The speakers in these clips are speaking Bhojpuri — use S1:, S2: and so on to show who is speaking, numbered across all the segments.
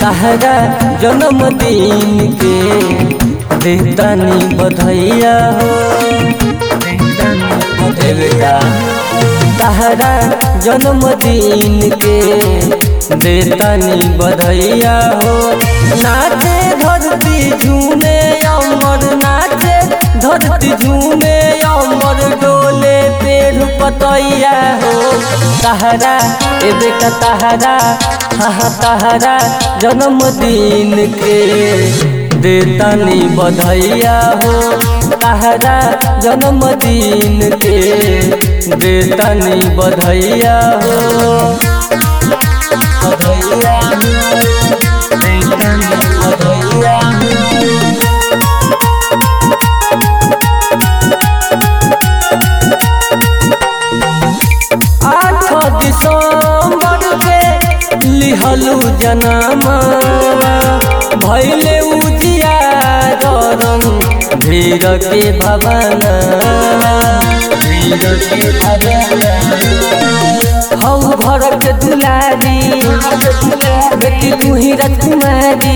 S1: तहरा जन्मदिन के देतानी बधैया हो ए बेटा तहरा जन्मदिन के देतानी बधैया हो नाचे धरती झूमे अमर नाचे धरती झूमे अमर डोले पेड़ पतैया हो तहरा ए बेटा तहरा हाँ तहरा जन्मदिन के देतानी बधैया हो तहरा जन्मदिन के देतानी बधैया हो बधैया हो, देतानी बधैया हो। आठ दिसंबर के लिहलू जनमा भैले उजिया रंग धीर के भवना धीर के भवना हौ घर के दुलारी बेटी तू ही राजकुमारी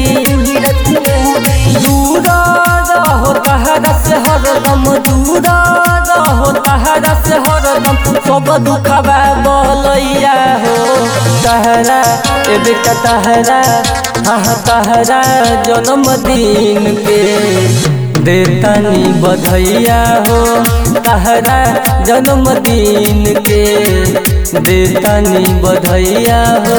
S1: दूर रहो तहरा से हरदम दूर रहो तहरा से हरदम सब दुखबा बलैया हो तहरा ए बेटा तहरा हाँ तहरा जन्मदिन के देतानी बधैया हो तहरा जन्मदिन के देतानी बधैया हो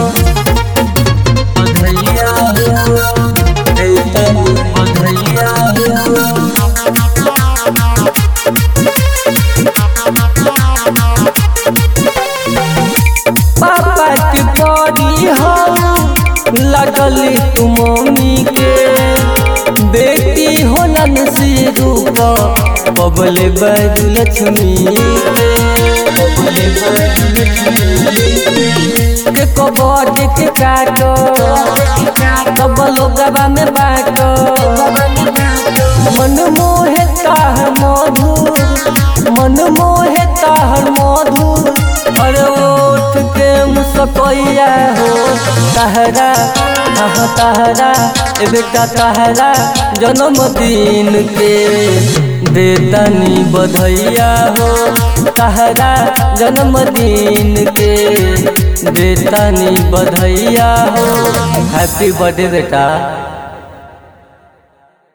S1: बधैया हो देतानी बधैया हो पापा के परी हम लगली तू मम्मी के बेटी होलन से रूप बबले बैज लक्ष्मी के बबले बैज लक्ष्मी के कबर के काटो कब लोगवा में बाटो मन मोहे ताहर मधुर मन मोहे ताहर मधुर अरे ओठ के मुसकैया हो तहरा हाँ तहरा ए बेटा तहरा जन्मदिन के देतानी बधैया हो तहरा जन्मदिन के देतानी बधैया हो हैप्पी बर्थडे बेटा